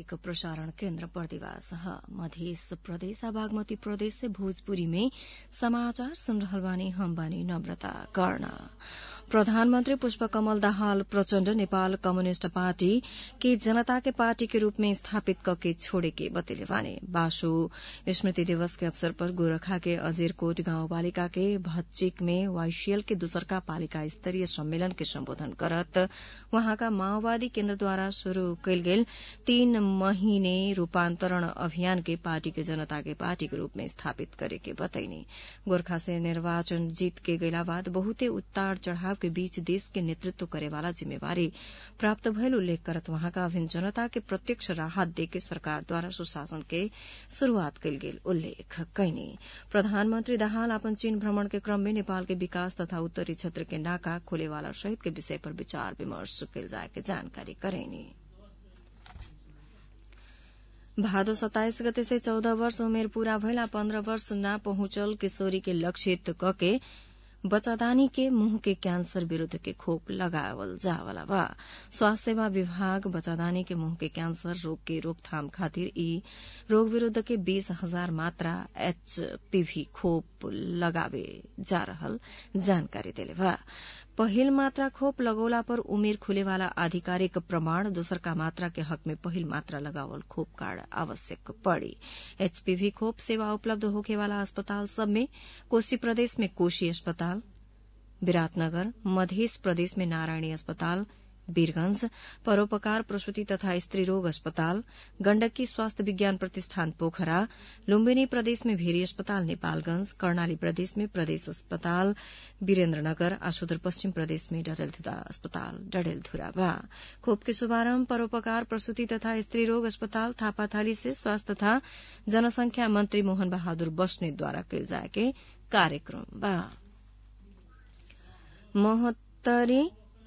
प्रादेशिक प्रसारण केन्द्र बर्दिवास मध्य प्रदेश बागमती प्रदेश से भोजपुरी में समाचार सुन रहल बानी हम बानी नम्रता कर्ण प्रधानमन्त्री पुष्पकमल दाहाल प्रचण्ड नेपाल कम्युनिष्ट पार्टी के जनता के पार्टी के रूप में स्थापित कके छोड़े के बतेले बाने बासु स्मृति दिवस के अवसर पर गोरखा के अजीरकोट गाउँपालिका के भच्चिक में वाईसीएल के दूसरका पालिका स्तरीय सम्मेलन के सम्बोधन करत वहाँका माओवादी केन्द्रद्वारा शुरू कैल गेल तीन महीने रूपान्तरण अभियान के पार्टी के जनता के पार्टी के रूप में स्थापित करे के बतैनी गोरखा से निर्वाचन जीत के गैला बाद बहुते उतार चढ़ाव के बीच देश के नेतृत्व करेवाला जिम्मेवारी प्राप्त भयल उल्लेख करत वहाँका अभिन्न जनता के प्रत्यक्ष राहत देके सरकारद्वारा सुशासन के शुरूआत कैल गेल उल्लेख कैनी प्रधानमन्त्री दाहाल अपन चीन भ्रमण के क्रम में नेपाल के विकास तथा उत्तरी क्षेत्र के नाका खोलेवाला सहित के विषय पर विचार विमर्श कैल जाए के जानकारी करैनी भादो सत्ताइस गते से चौध वर्ष उमेर पूरा भइला पन्ध्र वर्ष न पहुंचल किशोरी के लक्षित कके बच्चादानी के मुंह के कैंसर विरूद्ध के खोप लगावल जावला बा स्वास्थ्य सेवा विभाग बच्चादानी के मुंह के कैंसर रोग के रोकथाम खातिर ई रोग विरूद्ध के बीस हजार मात्रा एचपीवी खोप लगावे जा रहल जानकारी देले बा पहिल मात्रा खोप लगौला पर उमेर खुलेवाला आधिकारिक प्रमाण दोसरका मात्रा के हक में पहिल मात्रा लगावल खोप कार्ड आवश्यक पड़ी एचपीवी खोप सेवा उपलब्ध होखेवाला अस्पताल सब में कोशी प्रदेश में कोशी अस्पताल विराटनगर मध्य प्रदेश में नारायणी अस्पताल वीरगंज परोपकार प्रसूति तथा स्त्री रोग अस्पताल गण्डकी स्वास्थ्य विज्ञान प्रतिष्ठान पोखरा लुम्बिनी प्रदेश में भेरी अस्पताल नेपालगंज कर्णाली प्रदेश में प्रदेश अस्पताल वीरेन्द्रनगर आ सुदूर पश्चिम प्रदेश में डडेलधुरा अस्पताल डडेलधुरा बा खोप के शुभारम्भ परोपकार प्रसूति तथा स्त्री रोग अस्पताल थापाथाली से स्वास्थ्य तथा जनसंख्या मंत्री मोहन बहादुर बस्नेतद्वारा कैल जाए के कार्यक्रम बा महोत्तरी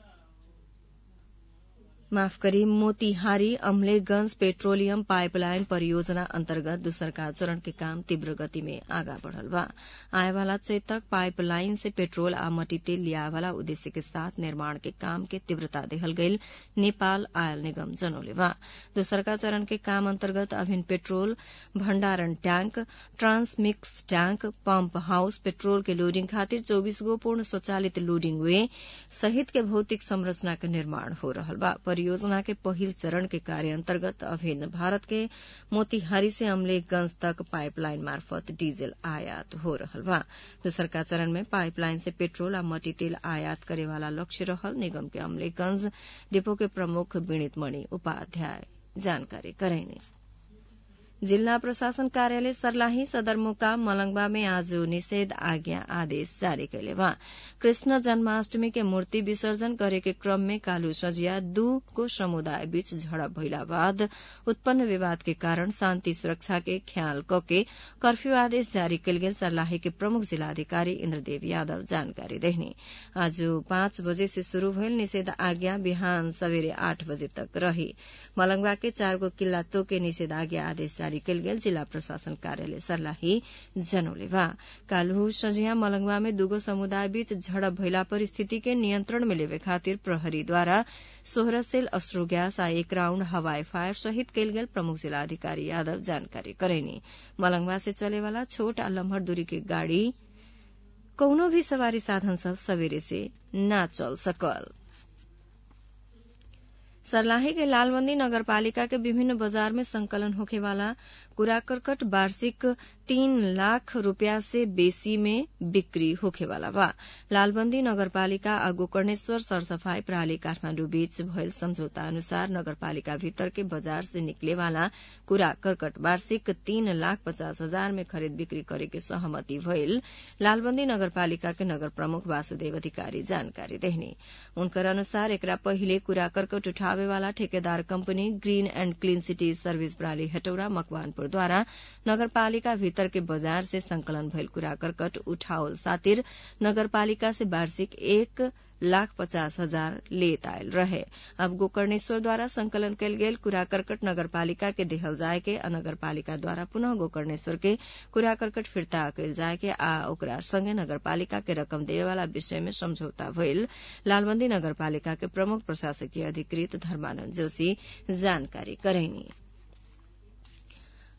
माफ करी मोतिहारी अम्लेगंज पेट्रोलियम पाइपलाइन परियोजना अन्तर्गत दूसरका चरण के काम तीव्र गति में आगा बढ़ल बा आएवाला चेतक पाइपलाइन से पेट्रोल आ मटी तेल लियावाला उद्देश्य के साथ निर्माण के काम के तीव्रता देहल गईल नेपाल आयल निगम जनौले बा दूसरका चरण के काम अन्तर्गत अभिन्न पेट्रोल भण्डारण tank transmix tank pump house petrol के लोडिंग खातिर चौबीस गो पूर्ण स्वचालित लोडिंग वे सहित के भौतिक संरचना के निर्माण हो रहल बा परियोजना के पहिल चरण के कार्य अन्तर्गत अभिन्न भारत के मोतिहारी से अमलेखगंज तक पाइपलाइन मार्फत डीजल आयात हो रहल बा दूसरका चरण में पाइपलाइन से पेट्रोल आ मटी तेल आयात करेवाला लक्ष्य रहल निगम के अमलेखगंज डिपो के प्रमुख विणित मणि उपाध्याय जानकारी करैनी जिल्ला प्रशासन कार्यालय सर्लाही सदरमुकाम मलंगवा में आज निषेध आज्ञा आदेश जारी कैले बा कृष्ण जन्माष्टमी के मूर्ति विसर्जन करे के क्रम में कालू सजिया दू को समुदाय बीच झड़प भइला बाद उत्पन्न विवाद के कारण शान्ति सुरक्षा के ख्याल कके कर्फ्यू आदेश जारी कैल गेल सर्लाही के प्रमुख जिलाधिकारी इन्द्रदेव यादव जानकारी देहनी आज पाँच बजे से शुरू भइल निषेध आज्ञा बिहान सवेरे आठ बजे तक रही मलंगवा के चारगो किल्ला तोके निषेध आज्ञा आदेश जारी कैल गेल जिला प्रशासन कार्यालय सर्लाही जनौले बा काल्हु सजिया मलंगवा में दूगो समुदाय बीच झड़प भइला पर स्थिति के नियंत्रण में लेवे खातिर प्रहरीद्वारा सोह्र सेल अश्रु ग्यास आ एक राउण्ड हवाई फायर सहित कैल गेल प्रमुख जिलाधिकारी यादव जानकारी करैनी मलंगवा से चलेवाला छोट आ लम्हर दूरी के गाड़ी कौनो भी सवारी साधन सब सवेरे से न चल सकल सर्लाही के लालबंदी नगरपालिका के विभिन्न बाजार में संकलन होखेवाला कूड़ा करकट वार्षिक तीन लाख रूपया से बेसी में बिक्री होखेवाला बा लालबंदी नगरपालिका आ गोकर्णेश्वर सरसफाई प्रणाली काठमाण्डु बीच भयल सम्झौता अनुसार नगरपालिका भीतर के बाजार से निकले वाला कूड़ा करकट वार्षिक तीन लाख पचास हजार में खरीद बिक्री करे के सहमति भइल लालबंदी नगरपालिका के नगर प्रमुख वासुदेव अधिकारी जानकारी देहनी उनकर अनुसार एकरा पहिले कूड़ा करकट उठावे वाला ठेकेदार company green and clean city service प्रणाली हेटौरा मकवानपुरद्वारा नगरपालिका भीतर के बाजार से संकलन भइल कूड़ा करकट उठाओल सातिर नगरपालिका से वार्षिक एक लाख पचास हजार लेत आयल रहे अब गोकर्णेश्वर द्वारा संकलन कयल गेल कूड़ा करकट नगरपालिका के देहल जाय के आ नगरपालिका द्वारा पुनः गोकर्णेश्वर के कूड़ा करकट फिर्ता कयल जाय के आ ओकरा संगे नगरपालिका के रकम देवे वाला विषय में समझौता भइल लालबंदी नगरपालिका के प्रमुख प्रशासकीय अधिकृत धर्मानंद जोशी जानकारी करैनी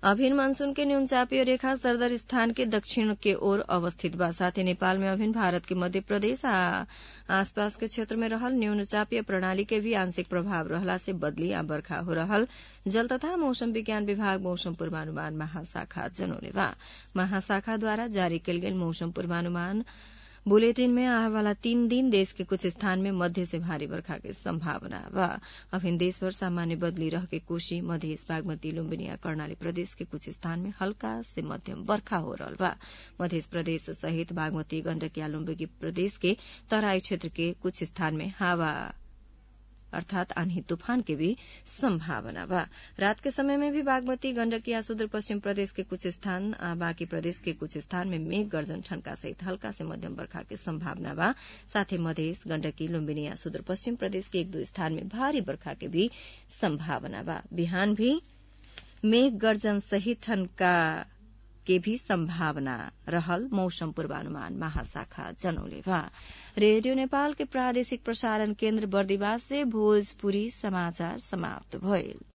अभिन मानसून के न्यून चापीय रेखा सरदर स्थान के दक्षिण के ओर अवस्थित बा साथै नेपाल में अभिन भारत के मध्य प्रदेश आ आसपास के क्षेत्र में रहल न्यून चापीय प्रणाली के भी आंशिक प्रभाव रहला से बदली आ बर्खा हो रहल जल तथा मौसम विज्ञान विभाग मौसम पूर्वानुमान महाशाखा जनौले बा महाशाखा द्वारा जारी कयल गेल मौसम पूर्वानुमान बुलेटिन में आने वाला तीन दिन देश के कुछ स्थान में मध्य से भारी बरखा के संभावना बा अभिन देश भर सामान्य बदली रह के कोशी मध्य बागमती लुम्बिनी आ कर्णाली प्रदेश के कुछ स्थान में हल्का से मध्यम बरखा हो रहल बा मध्य प्रदेश सहित बागमती गण्डकी आ लुम्बिनी प्रदेश के तराई क्षेत्र के कुछ स्थान में हवा अर्थात आन्ही तूफान के भी संभावना बा रात के समय में भी बागमती गंडकी या सुदूर पश्चिम प्रदेश के कुछ स्थान आ बाकी प्रदेश के कुछ स्थान में मेघ गर्जन ठनका सहित हल्का से मध्यम बरखा के संभावना बा साथै मधेस गण्डकी लुम्बिनी या सुदूर पश्चिम प्रदेश के एक दो स्थान में भारी बरखा के भी संभावना बा बिहान भी मेघ गर्जन सहित ठनका के भी संभावना रहल मौसम पूर्वानुमान महाशाखा जनौले बा रेडियो नेपाल के प्रादेशिक प्रसारण केन्द्र बर्दिवास से भोजपुरी समाचार समाप्त भइल